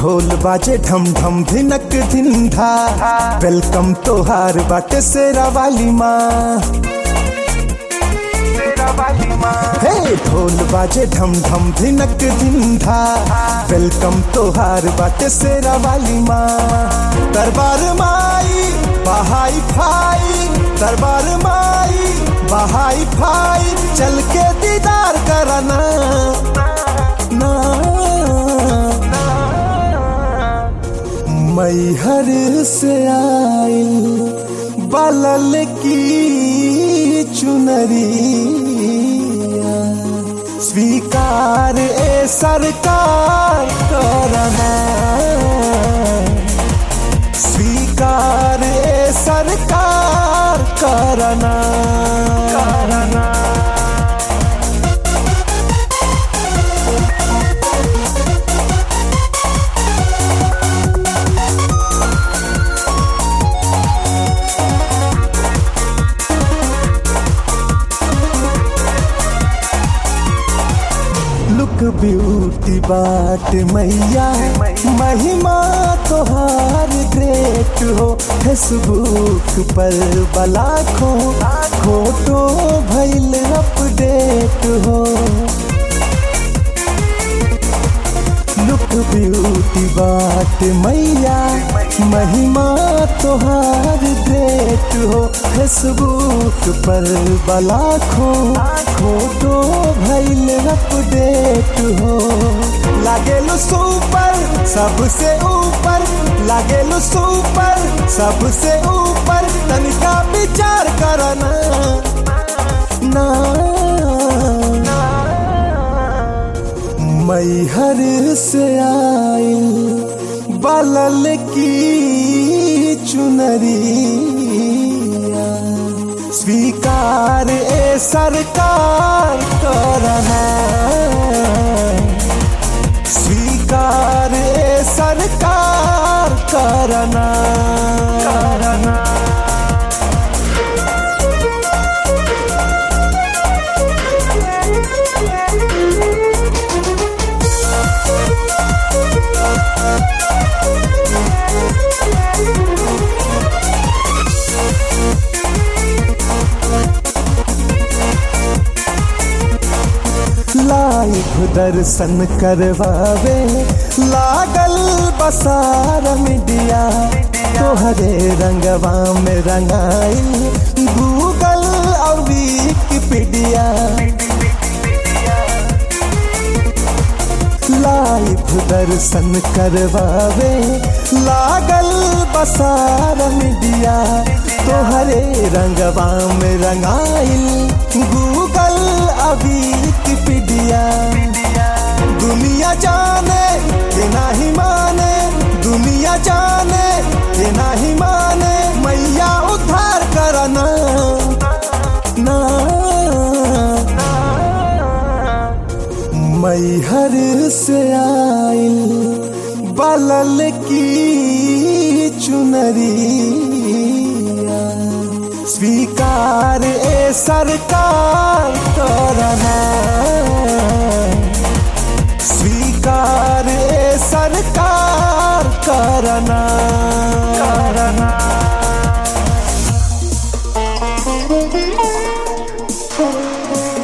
ढोल बाजे ढम ढम धिनक धिंधा वेलकम तोहार बाटे सेरा वाली माँ हे ढोल बाजे ढम ढम धिनक धिंधा वेलकम तोहार बाटे सेरा वाली माँ दरबार माई बहाई फाई दरबार माई बहाई फाई चल के दीदार करना ना मैहर से आइल बलल की चुनरिया स्वीकार ए सरकार करना स्वीकार ए सरकार करना करना लुक ब्यूटी बाट मैया महिमा तोहार ग्रेट हो फेसबुक पर बलाखो फोटो भैल अपडेट हो लुक ब्यूटी बाट मैया महिमा तोहार ग्रेट हो फेसबुक पर बलाखो फोटो भैल अपडेट हो लागेलु सुपर सबसे ऊपर लागेलु सुपर सबसे ऊपर तनिका विचार करना ना मैहर से आइल बलल की चुनरिया स्वीकार ए सरकार करना स्वीकार ए सरकार करना करना लाइव दर्शन करवावे लागल बसार मीडिया तोहरे रंगवा में रंगाई गूगल और विकिपीडिया लाइव दर्शन करवावे लागल बसार मीडिया तोहरे रंगवा में रंगाइल गूगल अभी विकिपीडिया दुनिया जाने ये नहीं माने दुनिया जाने ये नहीं माने मैया उद्धार करना ना मैहर से आइल बलल की चुनरिया स्वीकार ए सरकार करना स्वीकार ए सरकार करना करना Thank you.